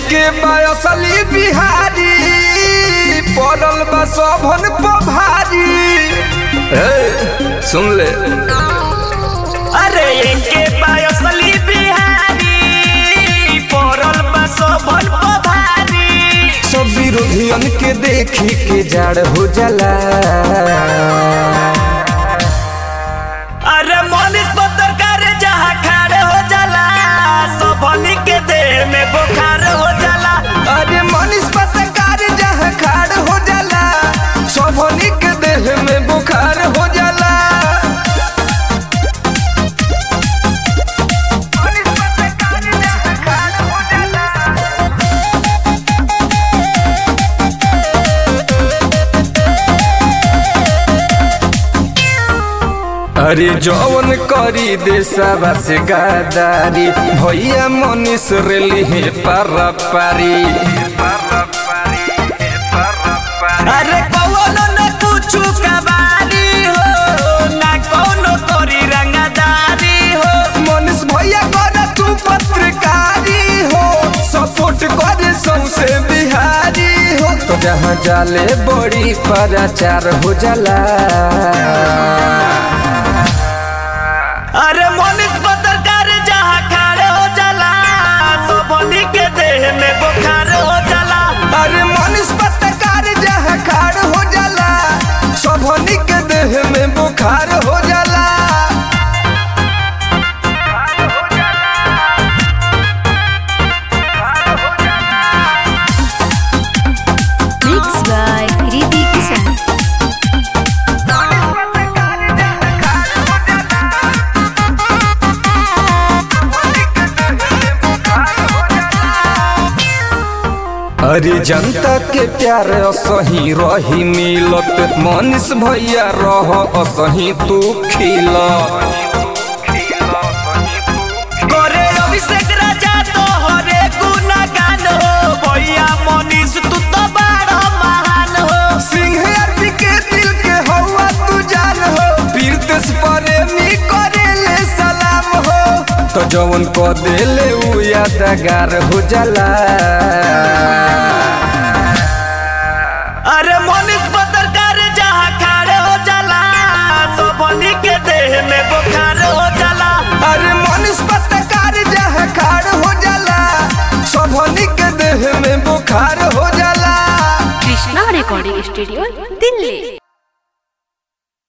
एके बायसली बिहारी पड़ल बा सभन पभारी ए, सुन ले अरे एके बायसली बिहारी पड़ल बा सोभन पभारी सब विरोधियन के देखी के जाड़ हो जाला अरे मनीष पत्रकार जहाँ खड़े हो जाला सोभनी के देह में बुखार हो जाला अरे मनीष पत्रकार जहाँ खाड़ हो जाला सभनी के देह में बुखार हो जाला अरे जौन करी देशवा से गादारी भैया मनीष रेली है पारा पारी अरे कौनो न कुछु कबारी हो ना कौनो तोरी रंगदारी हो मनीष भैया कर तू पत्रकारी हो सपोर्ट करे सौसे बिहारी हो तो जहाँ जाले बड़ी प्रचार हो जाला अरे मनीष पत्रकार जहाँ खड़े हो जाला सोभनी के देह में बुखार हो जाला अरे मनीष पत्रकार जहाँ खाड़ हो जाला सभनी के देह में बुखार हो जाला Mixed by Kriti Kishan. अरे जनता के प्यार असही रही मिलत मनीष भैया रह असही तू खिल करे अभिषेक राजा तो हरे गुणगान हो भैया मनीष तू तो बड़ा महान हो सिंह अरबी के दिल के हवा तू जान हो पीरतेस प्रेमी करे ले सलाम हो तो जवन को देले उ यादगार हो जाला अरे मनीष पत्रकार जहाँ खड़े हो जाला सोभनी के देह में बुखार हो जाला अरे मनीष पत्रकार जहाँ खाड़ हो जाला सभनी के देह में बुखार हो जाला Krishna Recording Studio, Delhi.